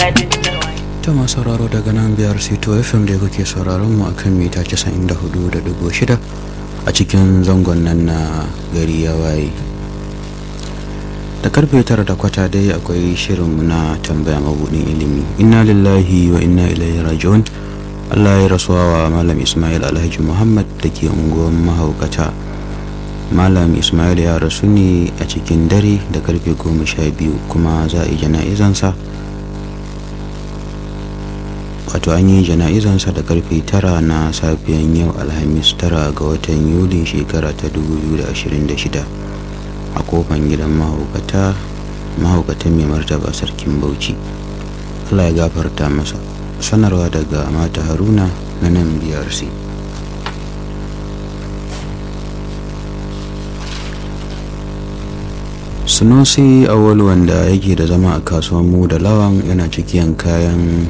ta masu sauraro daga nan biyar sito fm da kuke sauraron mu akan mita 94.6 a cikin zangon nan na gari ya waye da karfe tara da kwata dai akwai shirinmu na tambaya mabudin ilimi inna lillahi wa inna ilaihi raji'un allah ya rasuwa wa malam ismail alhaji muhammad da ke unguwar mahaukata malam ismail ya rasu ne a cikin dare da karfe goma sha biyu kuma za a yi jana'izansa wato an yi jana'izansa da karfe tara na safiyan yau alhamis tara ga watan yuli shekara ta 2026 a kofan gidan mahaukata mahaukatan mai martaba sarkin bauchi allah ya gafarta masa sanarwa daga mata haruna na nan brc sunusi awal wanda yake da zama a kasuwan mu da lawan yana cikin kayan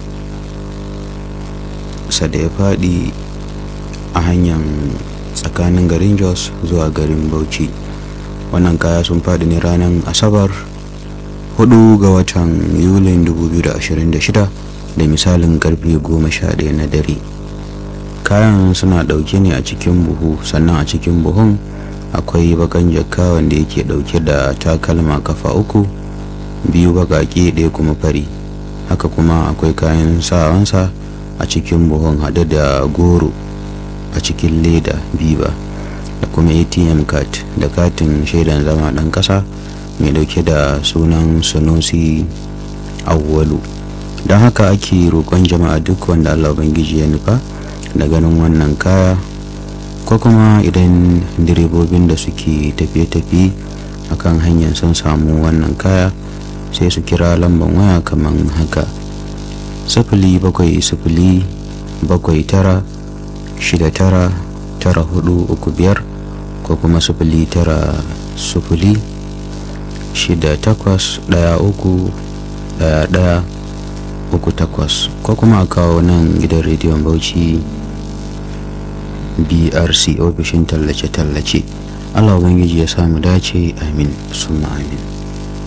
sa da ya faɗi a hanyar tsakanin garin jos zuwa garin bauchi wannan kaya sun faɗi ne ranar asabar 4 ga watan yulin 2026 da misalin karfe 11 na dare kayan suna ɗauke ne a cikin buhu sannan a cikin buhun akwai bakan jakka wanda yake ɗauke da takalma kafa uku biyu baƙaƙe ɗaya kuma fari haka kuma akwai kayan sawansa a cikin buhun hade da goro a cikin leda biba da kuma atm card da katin shaidan zama ɗan ƙasa mai dauke da sunan sunusi awwalu don haka ake roƙon jama'a duk wanda allah ubangiji ya nufa da ganin wannan kaya ko kuma idan direbobin da suke tafiye-tafiye akan hanyar sun samu wannan kaya sai su kira lambar waya kamar haka sifili bakwai sifili bakwai tara shida tara tara hudu uku biyar ko kuma sifili tara sifili shida takwas daya uku daya daya uku takwas ko kuma a kawo nan gidan rediyon bauchi brc ofishin tallace-tallace allah ubangiji ya samu dace amin summa amin